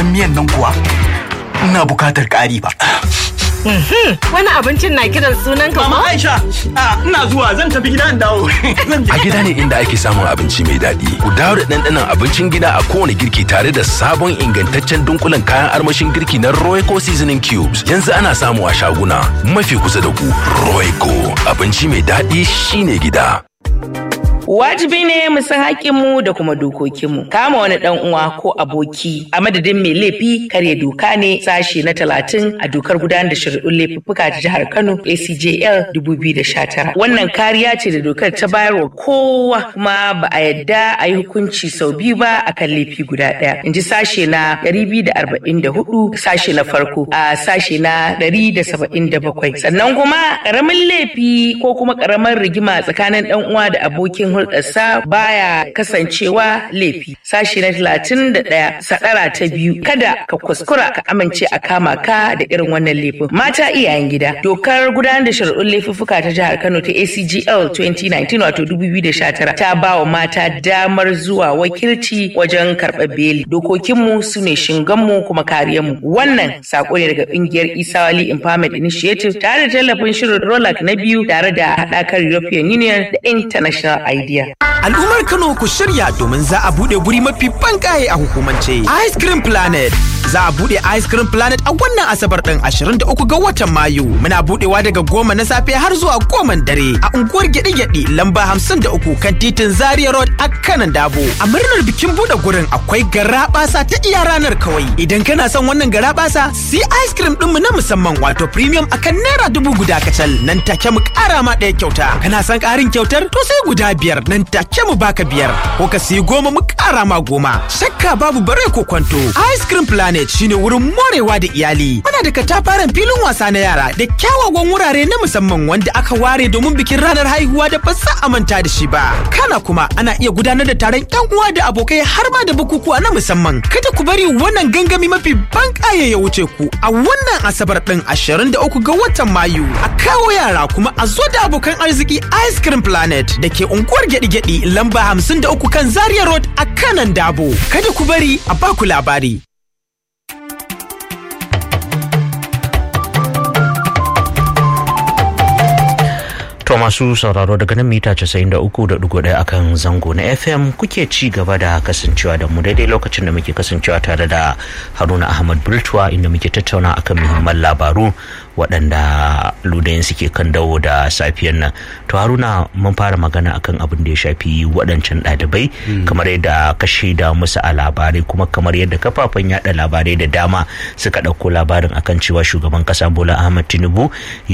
ruwan miyan nan kuwa ina bukatar ƙari ba. Wani abincin na kiran sunan ka Mama ko? Aisha, a, ina zuwa zan tafi gida in dawo. Zan je. A gida ne inda ake samun abinci mai daɗi. Ku dawo da ɗanɗanon abincin gida a kowane girki tare da sabon ingantaccen dunkulen kayan armashin girki na Royco Seasoning Cubes. Yanzu ana samu a shaguna mafi kusa da ku. Royco abinci mai daɗi shine gida. Wajibi ne mu san haƙƙinmu da kuma dokokinmu. Kama wani ɗan uwa ko aboki a madadin mai laifi karya doka ne sashe na talatin a dokar gudanar da shari'un laifuffuka ta jihar Kano ACJL 2019. Wannan kariya ce da dokar ta bayar wa kowa kuma ba a yadda a yi hukunci sau biyu ba a kan laifi guda ɗaya. In ji sashe na 244 sashe na farko a sashe na 177. Sannan kuma ƙaramin laifi ko kuma ƙaramar rigima tsakanin ɗan uwa da abokin hulɗarsa baya kasancewa laifi. Sashi na talatin da ɗaya sadara ta biyu kada ka kuskura ka amince a kama ka da irin wannan laifin. Mata iyayen gida dokar gudanar da shari'un laifuffuka ta jihar Kano ta ACGL 2019 wato 2019 ta ba wa mata damar zuwa wakilci wajen karɓar beli. Dokokinmu su ne shinganmu kuma kariyarmu. Wannan sako ne daga ƙungiyar Isawali Empowerment Initiative tare da tallafin shirin Rolak na biyu tare da haɗakar European Union da International Idea. Al'ummar Kano ku shirya domin za a buɗe guri mafi bankaye a hukumance. Ice Cream Planet. Za a buɗe Ice Cream Planet a wannan Asabar ɗin 23 ga watan Mayu. Muna buɗewa daga goma na safe har zuwa goma dare a unguwar gyaɗe-gyaɗe lamba 53 kan titin Zaria Road a kanan Dabo. A murnar bikin buɗe gurin akwai garaɓasa ta iya ranar kawai. Idan kana son wannan garaɓasa, si ice cream ɗinmu na musamman wato premium akan naira dubu guda kacal nan take mu ƙara ma ɗaya kyauta. Kana son ƙarin kyautar? To sai guda biyar nan take mu baka biyar. Ko ka siyi goma mu ƙara ma goma. Shakka babu bare ko kwanto. Ice Cream Planet shine wurin morewa da iyali. Muna da katafaren filin wasa na yara da kyawawan wurare na musamman wanda aka ware domin bikin ranar haihuwa da ba za a manta da shi ba. Kana kuma ana iya gudanar da taron yan uwa da abokai har ma da bukukuwa na musamman. Kada ku bari wannan gangami mafi ban ƙaye ya wuce ku a wannan asabar ɗin 23 ga watan Mayu. A kawo yara kuma a zo da abokan arziki Ice Cream Planet da ke unguwar gyaɗi-gyaɗi lamba 53 kan Zaria Road a kanan Dabo. Kada ku bari a baku labari. To masu sauraro daga nan mita 93.1 akan zango na FM kuke ci gaba da kasancewa da mu daidai lokacin da muke kasancewa tare da Haruna Ahmad Bultuwa inda muke tattauna akan muhimman labaru waɗanda ludayin suke kan dawo da safiyan nan. To Haruna mun fara magana akan abin da ya shafi waɗancan ɗalibai kamar yadda ka shaida musu a labarai kuma kamar yadda kafafen yaɗa labarai da dama suka ɗauko labarin akan cewa shugaban ƙasa Bola Ahmad Tinubu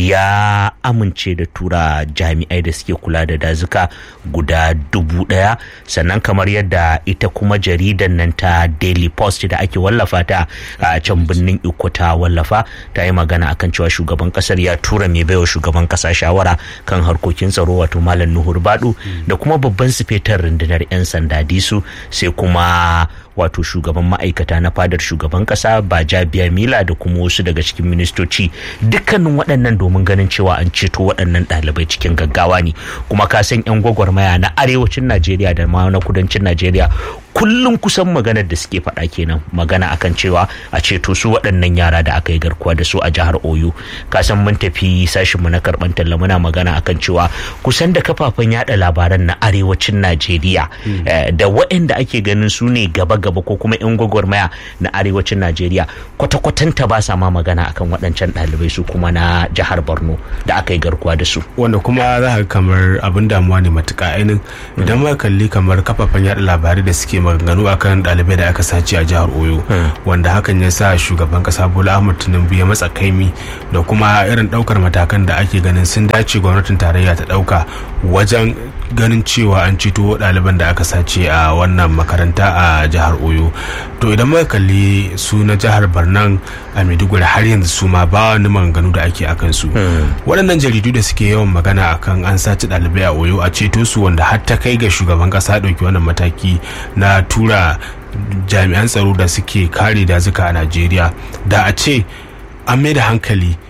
ya amince da tura jami'ai da suke kula da dazuka guda dubu daya sannan kamar yadda ita kuma jaridan nan ta daily post da ake wallafa ta a can birnin iko ta wallafa ta yi magana akan cewa shugaban kasar ya tura mai baiwa shugaban kasa shawara kan harkokin tsaro wato malam nuhur badu da kuma babban sifetar rundunar 'yan sanda disu sai kuma wato shugaban ma'aikata na fadar shugaban kasa baja biya mila da kuma wasu daga cikin ministoci dukkanin waɗannan domin ganin cewa an ceto waɗannan ɗalibai cikin gaggawa ne kuma ka san 'yan gwagwarmaya na arewacin najeriya da ma na kudancin najeriya kullum kusan maganar da suke faɗa kenan magana akan cewa a ceto su waɗannan yara da aka yi garkuwa da su a jihar oyo ka san mun tafi sashin mu na karɓar talla muna magana akan cewa kusan da kafafen yada labaran na arewacin najeriya da waɗanda ake ganin su ne gaba gaba ko kuma 'yan gwagwarmaya na arewacin najeriya kwata-kwatanta ba sa ma magana akan waɗancan ɗalibai su kuma na jihar borno da aka yi garkuwa da su wanda kuma za ka kamar abin damuwa ne matuƙa ainihin idan ma kalli kamar kafafen yada labarai da suke maganganu akan ɗalibai da aka sace a jihar oyo wanda hakan ya sa shugaban ƙasa bola ahmad tinubu ya matsa kaimi da kuma irin ɗaukar matakan da ake ganin sun dace gwamnatin tarayya ta ɗauka wajen ganin cewa an ceto ɗaliban da aka sace a wannan makaranta a jihar oyo to idan muka kalli su na jihar barnan a maiduguri har yanzu su ma ba wani maganganu da ake akan su waɗannan jaridu da suke yawan magana akan an sace ɗalibai a oyo a ceto su wanda har ta kai ga shugaban ƙasa ɗauki wannan mataki na tura jami'an tsaro da suke kare dazuka a najeriya da a ce an mai da hankali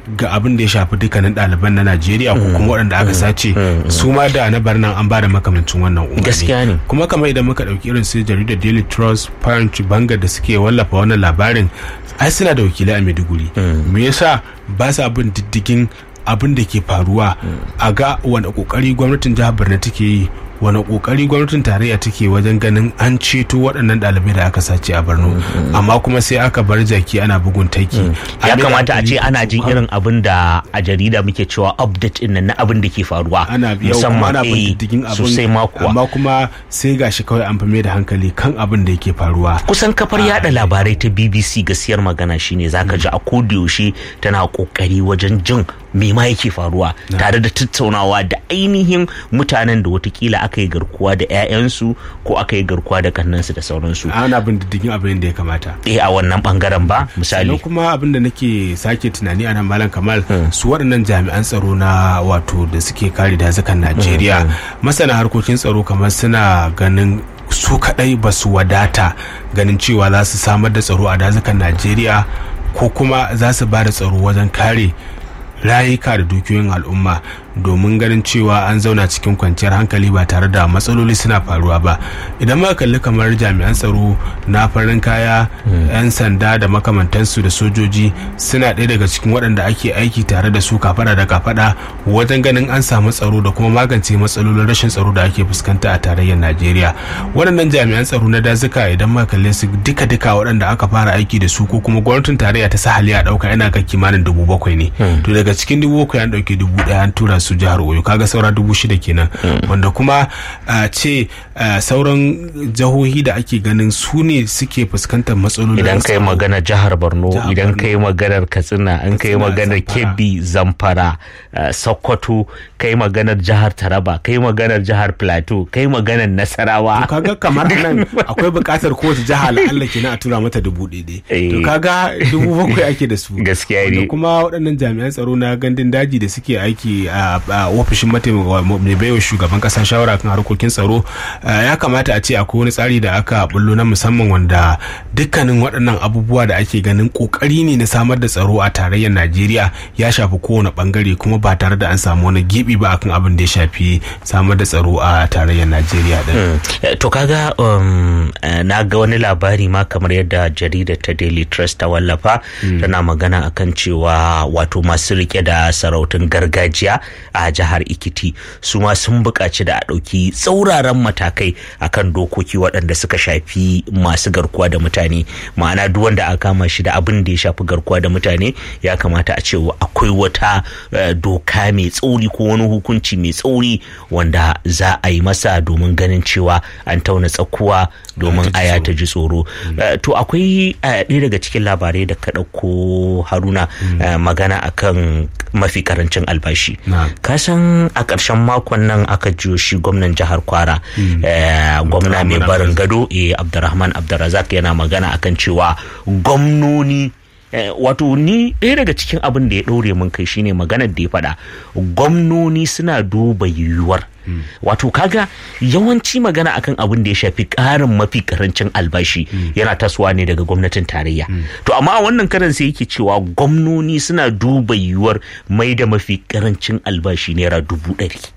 ga abin da ya shafi dukkanin ɗaliban na Najeriya ko kuma waɗanda aka sace su ma da na barnan an ba da makamancin wannan umarni Gaskiya ne. kuma kamar idan muka ɗauki irin su jaridar Daily Trust Punch Banga da suke wallafa wannan labarin ai suna da wakilai a Maiduguri me yasa ba sa bin diddigin abin da ke faruwa a ga wani kokari gwamnatin jihar Borno take yi wani kokari gwamnatin tarayya take wajen ganin an ceto waɗannan ɗalibai da aka sace a Borno amma kuma sai aka bar jaki ana bugun taiki ya An yi kamata a ce la'akari- ana jin irin abin da a jarida muke cewa update din nan na abin da ke faruwa ana yau kuma ana bin eh, diddigin abin sosai ma kuwa amma kuma sai gashi kawai an fi mai da hankali kan abin da yake faruwa kusan kafar yada labarai ta bbc gaskiyar magana shine zaka ji a yaushe tana kokari wajen jin me ma yake faruwa tare da tattaunawa da ainihin mutanen da watakila aka yi garkuwa da 'ya'yansu ko aka yi garkuwa da kannansu da sauransu ana bin diddigin abin da ya kamata eh a wannan bangaren ba misali sannan kuma abin da nake sake tunani a nan malam kamal su waɗannan jami'an tsaro na wato da suke kare dazukan najeriya masana harkokin tsaro kamar suna ganin su kaɗai ba su wadata ganin cewa za su samar da tsaro a dazukan najeriya ko kuma za su ba da tsaro wajen kare rayuka da dukiyoyin al'umma domin ganin cewa an zauna cikin kwanciyar hankali ba tare da matsaloli suna faruwa ba idan muka kalli kamar jami'an tsaro na farin kaya 'yan sanda da makamantansu da sojoji suna ɗaya daga cikin waɗanda ake aiki tare da su kafada da kafada wajen ganin an samu tsaro da kuma magance matsalolin rashin tsaro da ake fuskanta a tarayyar najeriya waɗannan jami'an tsaro na dazuka idan muka kalle su duka duka waɗanda aka fara aiki da su ko kuma gwamnatin tarayya ta sahali a ɗauka yana kan kimanin dubu bakwai ne to daga cikin dubu bakwai an ɗauki dubu ɗaya an tura su jihar oyo kaga saura dubu shida kenan wanda kuma a ce a, sauran jihohi da ake ganin su ne suke fuskantar matsalolin idan kai tsaro. magana jihar borno Jihar idan Borno. kai maganar katsina an kai Katsina, maganar Zamfara. kebbi zamfara uh, sokoto kai maganar jihar taraba kai maganar jihar plateau kai maganar nasarawa to kaga kamar nan akwai buƙatar kowace jiha la'alla kenan a tura mata dubu ɗaya Eh. to kaga dubu bakwai ake da su Gaskiya ne. Wanda kuma waɗannan jami'an tsaro na gandun daji da suke aiki a a ofishin mataimaka mai baiwa shugaban ƙasa shawara kan harkokin tsaro eh, ya kamata a ce akwai wani tsari da aka bullo na musamman wanda dukkanin waɗannan abubuwa da ake ganin ƙoƙari ne na samar da tsaro a tarayyar najeriya ya shafi kowane ɓangare kuma ba tare da an samu wani gibi ba akan abin da ya shafi samar da tsaro a tarayyar najeriya din Eh, to kaga um, eh, na ga wani labari ma kamar yadda jaridar ta daily trust ta wallafa tana magana akan cewa wato masu rike da sarautun gargajiya a jihar ikiti su ma sun buƙaci da a ɗauki tsauraran matakai akan dokoki waɗanda suka shafi masu garkuwa da mutane ma'ana duk wanda aka kama shi da abin da ya shafi garkuwa da mutane ya kamata a ce akwai wata eh, doka mai tsauri ko wani hukunci mai tsauri wanda za a yi masa domin ganin cewa an tauna tsakuwa domin aya ta ji tsoro Eh, to akwai eh, ɗaya daga cikin labarai da ka ɗauko haruna eh, magana akan mafi karancin albashi Na'am. ka san a ƙarshen makon nan aka jiyo shi gwamnan jihar kwara eh, gwamna mai Abdurrahman barin gado eh, abdurrahman abdurrazak yana magana akan cewa gwamnoni Eh, wato ni ɗaya daga cikin abin da ya ɗaure min kai shine maganar da ya faɗa gwamnoni suna duba yiwuwar wato kaga yawanci magana akan abin da ya shafi ƙarin mafi karancin albashi yana tasowa ne daga gwamnatin tarayya to amma a wannan karan sai yake cewa gwamnoni suna duba yiwuwar mai da mafi karancin albashi naira dubu ɗari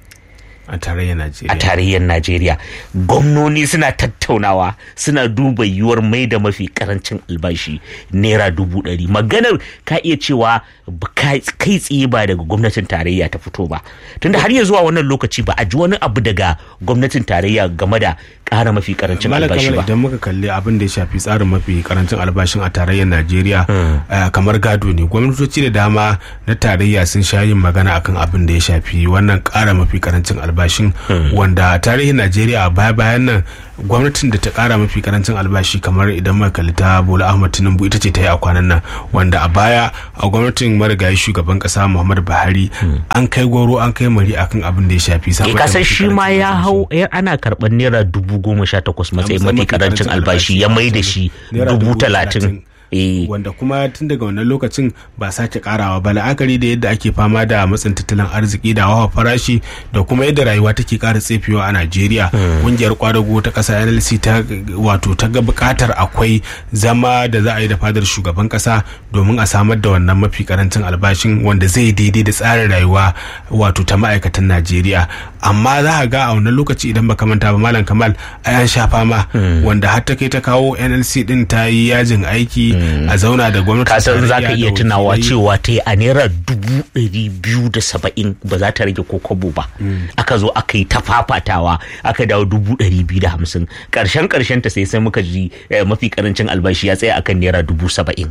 a tarayyar a najeriya tarayyar Najeriya gwamnoni suna tattaunawa suna duba yiwuwar mai da mafi karancin albashi naira dubu ɗari maganar ka iya cewa ba ka- kai tsaye ba daga gwamnatin tarayya ta fito ba tunda har ya zuwa wannan lokaci ba a ji wani abu daga gwamnatin tarayya game da ƙara mafi karancin Malam albashi Kamal ba idan muka kalli abin da ya shafi tsarin mafi karancin albashin a tarayyar Najeriya eh, kamar gado ne gwamnatoci da dama na tarayya sun sha yin magana akan abin da ya shafi wannan kara mafi karancin albashin wanda a tarihin Najeriya a baya bayan nan gwamnatin da ta kara mafi karancin albashi kamar idan muka kalli ta Bola Ahmad Tinubu ita ce ta yi a kwanan nan wanda a baya a gwamnatin marigayi shugaban kasa Muhammadu Buhari an kai goro an kai mari akan abin da ya shafi ke samar da kasan mafi shi ma karancin ya albashi. hau ya ana karɓar naira dubu goma sha takwas matsayin matsayin mafi karancin albashi ya mai da shi Naira dubu talatin Eh. wanda kuma tun daga wannan lokacin ba sake karawa ba la'akari da yadda ake fama da matsin tattalin arziki da hawa farashi da kuma yadda rayuwa take kara tsefewa a Najeriya kungiyar kwadago ta kasa NLC ta wato ta ga bukatar akwai zama da za a yi da fadar shugaban kasa domin a samar da wannan mafi karancin albashin wanda zai daidai da tsarin rayuwa wato ta ma'aikatan Najeriya amma za a ga a wannan lokaci idan baka manta ba malam Kamal ai an sha fama wanda har ta kai ta kawo NLC din ta yi yajin aiki a zauna da gwamnati kasan za ka iya tunawa cewa ta yi a naira dubu ɗari biyu da saba'in ba za ta rage ko kobo ba aka zo aka yi ta fafatawa aka dawo dubu ɗari biyu da hamsin ƙarshen ƙarshen ta sai sai muka ji eh, mafi ƙarancin albashi ya tsaya akan naira dubu saba'in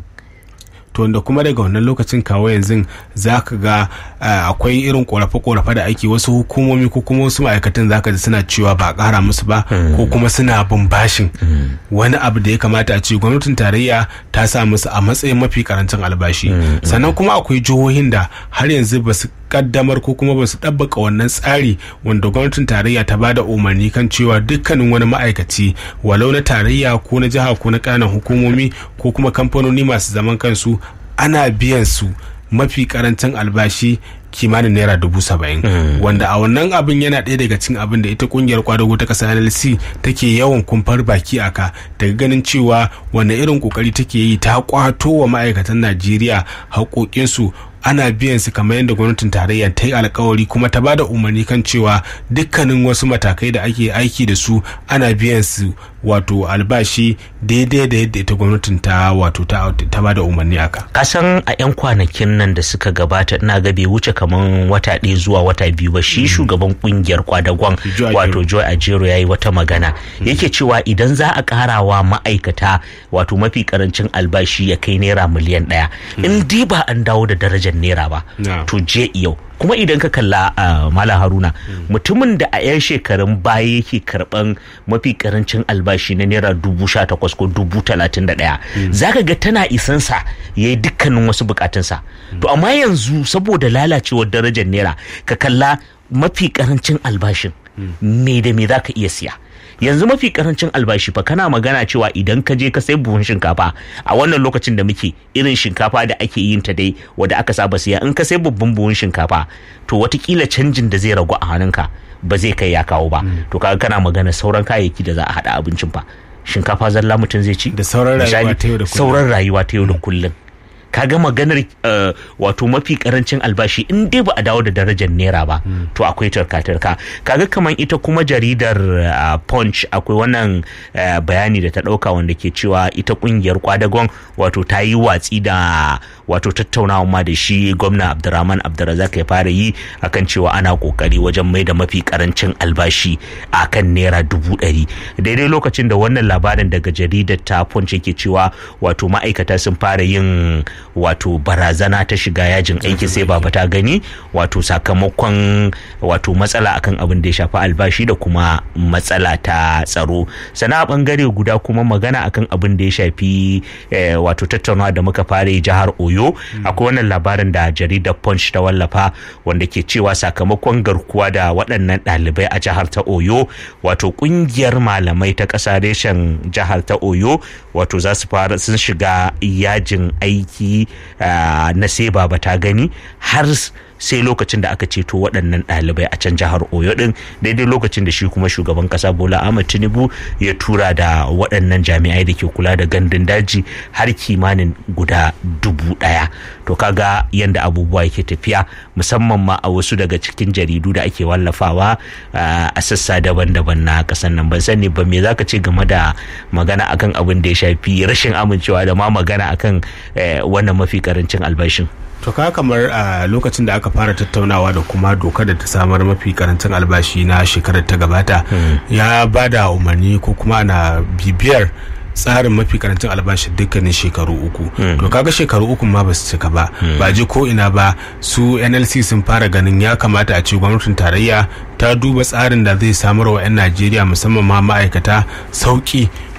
to wanda kuma daga wannan lokacin kawo yanzu za ka ga uh, akwai irin korafe-korafe da ake wasu hukumomi ko kuma wasu ma'aikatan za ka ji suna cewa ba a kara musu ba ko kuma suna bin bashin wani abu da ya kamata a ce gwamnatin tarayya ta sa musu a matsayin mafi karancin albashi sannan kuma akwai jihohin da har yanzu ba su kaddamar ko kuma ba su ɗabbaka wannan tsari wanda gwamnatin tarayya ta bada umarni kan cewa dukkanin wani ma'aikaci walau na tarayya ko na jiha ko na ƙananan hukumomi ko kuma kamfanoni masu zaman kansu ana biyan su mafi karancin albashi kimanin naira dubu saba'in wanda a wannan abin yana ɗaya daga cikin abin da ita kungiyar kwadago ta ƙasa nlc take yawan kumfar baki aka daga ganin cewa wanne irin kokari take yi ta kwato wa ma'aikatan najeriya haƙoƙinsu ana biyan su kamar yadda gwamnatin tarayya ta yi alkawari kuma ta bada umarni kan cewa dukkanin wasu matakai da ake aiki da su ana biyan su wato albashi daidai da yadda ita gwamnatin ta wato ta, ta bada umarni aka kasan a 'yan kwanakin nan da suka gabata ina ga bai wuce kaman wata ɗaya zuwa wata biyu ba shi shugaban kungiyar kwadagon Joy wato joy ajero ya yi wata magana yake cewa idan za a karawa ma'aikata wato mafi karancin albashi ya kai naira miliyan ɗaya in dai ba an dawo da darajar naira ba Na. to je yau kuma idan ka kalla a mala haruna mutumin da a 'yan shekarun baya yake karban mafi karancin albashi na naira dubu sha takwas ko dubu talatin da ɗaya zaka ga tana isansa ya yi dukkanin wasu bukatunsa to amma yanzu saboda lalacewar darajar naira ka kalla mafi karancin albashin me da me za ka iya siya yanzu mafi karancin albashi fa kana magana cewa idan ka je ka sai buhun shinkafa a wannan lokacin da muke irin shinkafa da ake yin ta dai wadda aka saba siya in ka sai babban buhun shinkafa to watakila canjin da zai ragu a hannunka ba zai kai ya kawo ba to kaga kana magana sauran kayayyaki da za a hada abincin fa shinkafa zalla mutum zai ci Da sauran rayuwa Misali, ta yau da kullum. sauran rayuwa ta yau da kullum kaga maganar uh, wato mafi karancin albashi in dai ba a dawo da darajar naira ba to akwai tarka-tarka kaga kamar ita kuma jaridar uh, punch akwai wannan uh, bayani da ta dauka wanda ke cewa ita kungiyar kwadagon wato ta yi watsi da wato tattaunawa ma da shi gwamna abdurrahman abdurrazak ya fara yi akan cewa ana kokari wajen mai da mafi karancin albashi akan naira dubu ɗari daidai lokacin da wannan labarin daga jaridar ta punch yake cewa wato ma'aikata sun fara yin wato barazana ta shiga yajin aiki sai baba ta gani wato sakamakon wato matsala akan abin da ya shafi albashi da kuma matsala ta tsaro sana bangare guda kuma magana akan abin da ya shafi eh, wato tattaunawa da muka fara yi jihar oyo akwai wannan labarin da jaridar punch ta wallafa wanda ke cewa sakamakon garkuwa da waɗannan ɗalibai a jihar ta oyo wato ƙungiyar malamai ta ƙasa reshen jihar ta oyo wato za su fara sun shiga yajin aiki ah, na sai baba ta gani har sai lokacin da aka ceto waɗannan ɗalibai a can jihar oyo ɗin daidai lokacin da shi kuma shugaban ƙasa bola ahmad tinubu ya tura da waɗannan jami'ai da ke kula da gandun daji har kimanin guda dubu ɗaya to kaga yadda abubuwa yake tafiya musamman ma a wasu daga cikin jaridu da ake wallafawa ah, a sassa daban-daban na ƙasar nan ban sani ba me zaka ce game da magana akan abin da ya shafi rashin amincewa da ma magana akan eh, wannan mafi karancin albashin to ka kamar a lokacin da aka fara tattaunawa da kuma dokar da ta samar mafi karancin albashi na shekarar ta gabata ya ba da umarni ko kuma ana bibiyar tsarin mafi karancin albashin dukkanin shekaru uku to kaga shekaru uku ma ba su cika ba ba ji ko ina ba su nlc sun fara ganin ya kamata a ce gwamnatin tarayya ta duba tsarin da zai samar wa 'yan najeriya musamman ma ma'aikata sauki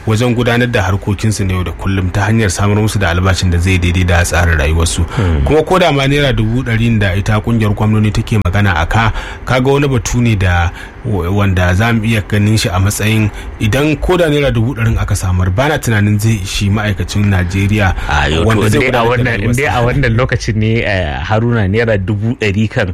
wajen gudanar da harkokinsu na yau da kullum ta hanyar samar musu da albashin da zai daidai da tsarin rayuwarsu kuma ko da ma naira dubu ɗari da ita kungiyar gwamnati take magana a ka kaga wani batu ne da wanda za mu iya ganin shi a matsayin idan ko da naira dubu ɗarin aka samar bana tunanin zai ishi ma'aikacin najeriya wanda zai a wannan lokacin ne haruna naira dubu ɗari kan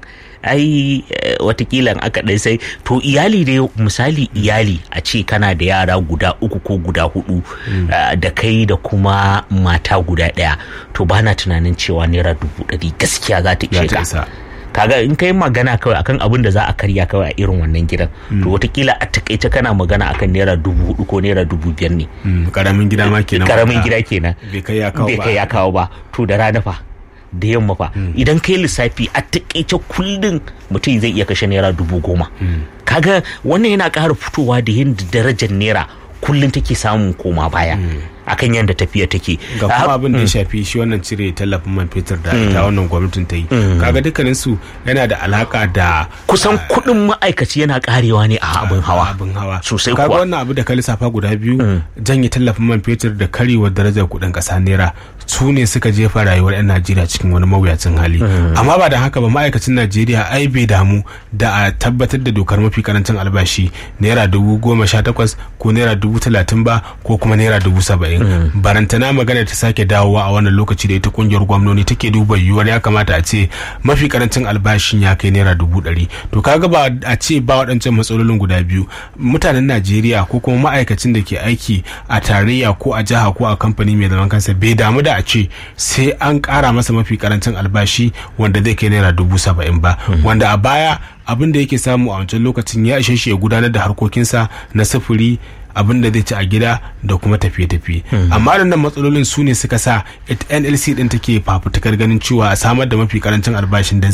ai watakila aka ɗai sai to iyali dai misali iyali a ce kana da yara guda uku ko guda hudu da kai da kuma mata guda ɗaya to bana tunanin cewa naira dubu ɗari gaskiya za ta ishe ka kaga in kai magana kawai akan abin da za a karya kawai a irin wannan gidan to watakila a takaice kana magana akan naira dubu hudu ko naira dubu biyar ne karamin gida ma kenan karamin gida kenan bai kai ya kawo bai kai ya kawo ba to da rana fa da yamma fa idan kai lissafi a takaice kullum mutum zai iya kashe naira dubu goma kaga wannan yana ƙara fitowa da yadda darajar naira kullum take samun koma baya akan yadda tafiya take ga kuma abin da ya shafi shi wannan cire tallafin man fetur da ita wannan gwamnatin ta yi kaga dukkanin su yana da alaka da kusan kuɗin ma'aikaci yana karewa ne a abin hawa abin hawa sosai kaga kuwa wannan abu da ka lissafa guda biyu janye tallafin man fetur da karewar darajar kuɗin ƙasa naira su ne suka jefa rayuwar 'yan najeriya cikin wani mawuyacin hali amma ba da haka ba ma'aikacin najeriya ai bai damu da a tabbatar da dokar mafi karancin albashi naira dubu goma sha takwas ko naira dubu talatin ba ko kuma naira dubu saba'in barantana magana ta sake dawowa a wannan lokaci da ita kungiyar gwamnoni take duba yiwuwar ya kamata a ce mafi karancin albashin ya kai naira dubu ɗari to kaga ba a ce ba waɗancan matsalolin guda biyu mutanen najeriya ko kuma ma'aikacin da ke aiki a tarayya ko a jiha ko a kamfani mai zaman kansa bai damu da a ce sai an ƙara masa mafi karancin albashi wanda zai kai naira dubu saba'in ba wanda a baya abin da yake samu a wancan lokacin ya ishe shi ya gudanar da harkokinsa na sufuri abin da zai ci a gida da kuma tafiye-tafiye amma nan matsalolin su ne suka sa nlc din take fafutukar ganin cewa a samar da mafi karancin albashin da